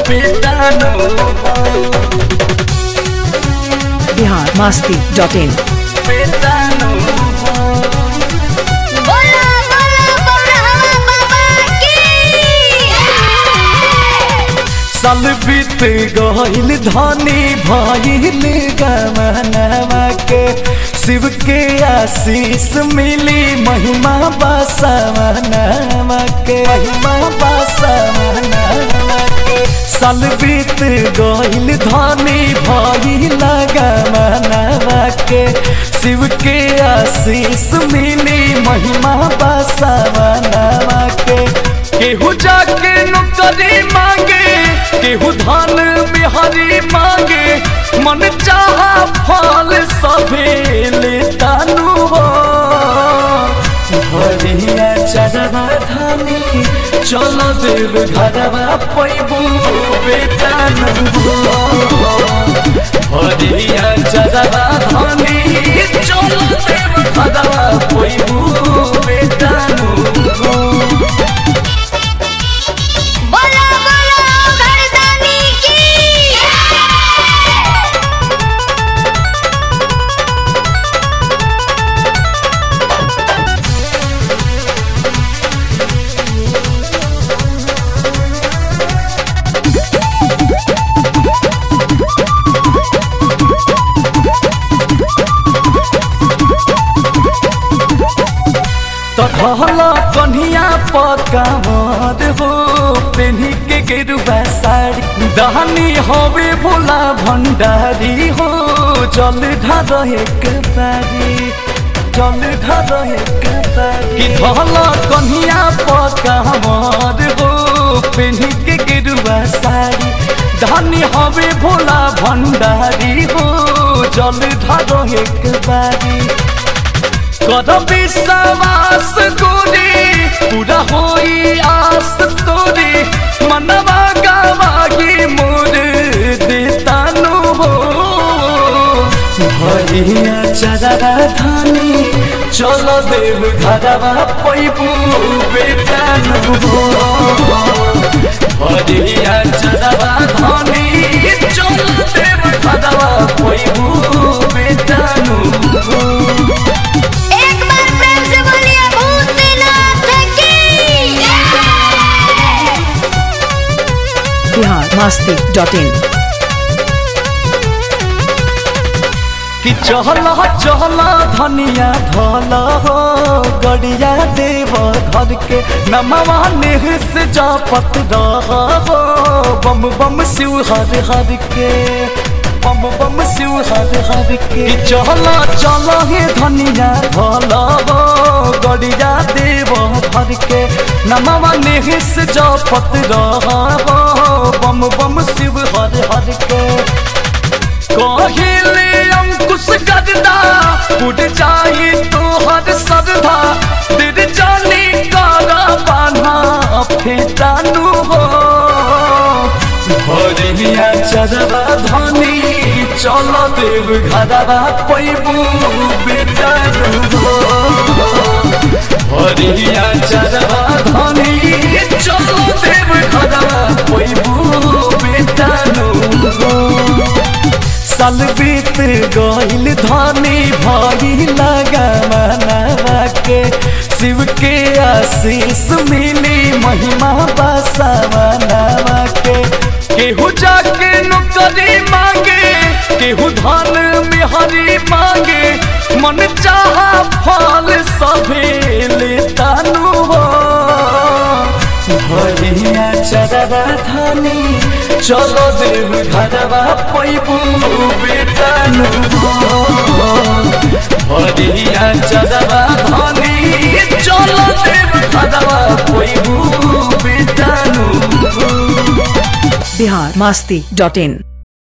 बेटानो Bihar Masti dot in बेटानो बोला बोला बौरहवा बाबा की साल बीत गईल धनी भइल गमनवा के शिव के आशीष मिली महिमा बसवनवा के महिमा बसवनवा के साल बीत गईल धनी भइल गमनवा के शिव के आशीष मिली महिमा बसवनवा के केहू जाके नौकरी मांगे केहू धान बिहारी मांगे मन चाहा फल सभे लेतानु हो भरिया चढ़वा धानी चल देव घरवा पैबू बेटानु हो भरिया चढ़वा धानी चल देव घरवा पैबू बेटानु हो बोला बोला घरदानी की तखला कन्हिया पकावत हो पेन्ही के गेरुआ साड़ी दहनी हवे भोला भंडारी हो जल ढार एक तारी जल ढार एक तारी कि धला कन्हिया पकावत हो पेन्ही के गेरुआ साड़ी धनी हवे भोला भंडारी हो जल ढार एक बारी कर विश्वास गोरी पूरा होई आस तोरी मनवा गावागी मोर देतानु हो भरिया चररा धानी चल देव घरवा पैबू बेटानु हो भरिया चररा धानी चल देव घरवा पैबू बेटानु हो एक बार प्रेम से बोलिए भूतनाथ की बिहार मस्ती डॉट इन कि चहल चहल धनिया धल हो गड़िया देव घर के नमवा नेह से जापत रह हो बम बम शिव हर हर के बम बम शिव हर हर के कि चहल चल हे धनिया धल हो गड़िया देव घर के नमवा नेह से जापत रह हो बम बम शिव हर हर के कहिले अंकुश गजदा उड़ जाई तोहर सरधा दिल जानी कारा बाना फेटानु हो भरिया चरवा धनी चल देव घरवा पैबू बेटानु हो भरिया चरवा धनी चल देव घरवा पैबू बेटानु हो साल बीत गईल धनी भई लगमनवा के शिव के आशीष मिली महिमा बसवनवा के केहू जाके नौकरी मांगे केहू धान बिहारी मांगे मन चाहा फल सभे लेतानु हो भरिया चरवा धानी चलो देव घरवा पैबू बेटानु हो भरिया चरवा धानी चलो देव घरवा पैबू बेटानु हो बिहार मस्ती डॉट इन